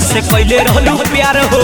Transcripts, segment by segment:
से पहले रहलू प्यार हो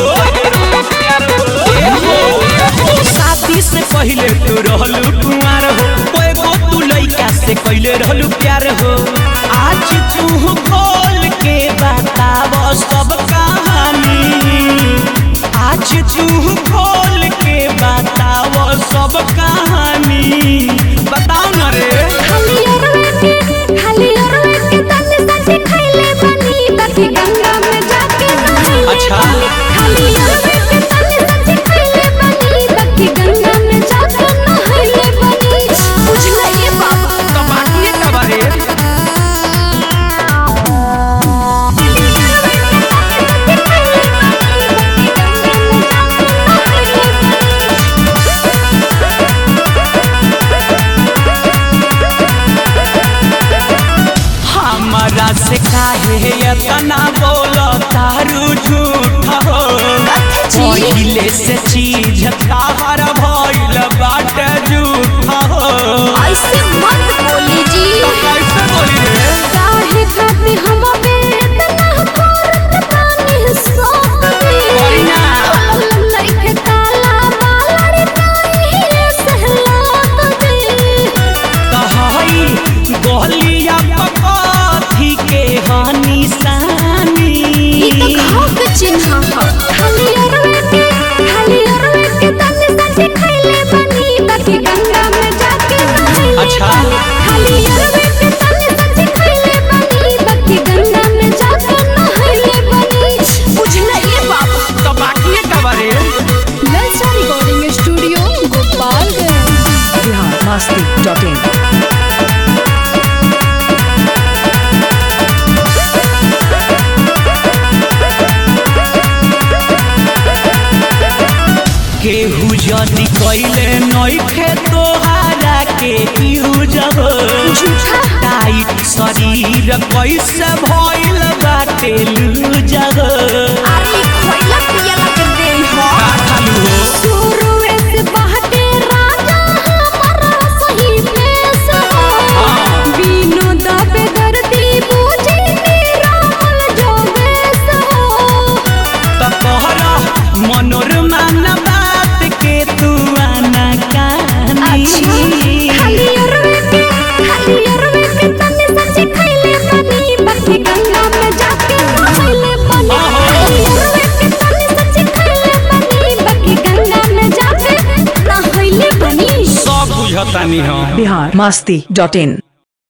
ए हो शादी से पहले तू रहलू कुमार हो कोई गो तू लइका से पहले रहलू प्यार हो आज तू खोल के बताव सब कहानी आज तू खोल के बताव सब कहानी बताओ ना रे खाली अरवे के खाली अरवे के तन सच खैले बनी बाकी गंगा में जाके नहाइले अच्छा। बनी। खाली अरवे के तन सच खैले बनी बाकी गंगा में जाके नहाइले बनी बुझला ये बाबा तो बाकी का बारे हमारा से काहे इतना बोलो तारू झूठ हो पहिले से चीज ताहर भइल बाट झूठ हो ऐसे मत बोली जी कैसे बोली रे काहे खाती हम बेतना करत तानी सोत बोली ना। में लइके ताला बालड़ काहे सहलात दे कहई गोलिया पकथी के हानि सानी ई तो घाव के चिन्ह ह खाली अरवे के खाली अरवे के तन सच खैले बनी बाकी गंगा में जाके नहाइले अच्छा। बनी। खाली अरवे के तन सच खैले बनी बाकी गंगा में जाके नहाइले बनी बुझला ये बाबा तो बाकी का बारे ललचा recording studio Gopalganj Bihar Masti dot in केहू जदि कैले नइखे तोहारा के यूजब झूठा टाइट शरीर कैसे भइल बाटे लूजब अरे खोइला पियला के दे हो का खालू हो शुरुए से बहके राजा हमारा सही पेश हो हाँ। बीनो दबे दर्दी बूझी निरामल जो देश हो त कहरा मनोरमा न बात के तू आना कहानी खाली अरवे के खाली अरवे के तने सच खैले बनी बाकी गंगा में जाके नहाइले बनी खाली अरवे के तने सच खैले बनी बाकी गंगा में जाके नहाइले बनी सब बुझतानी हम बिहार मस्ती डॉट इन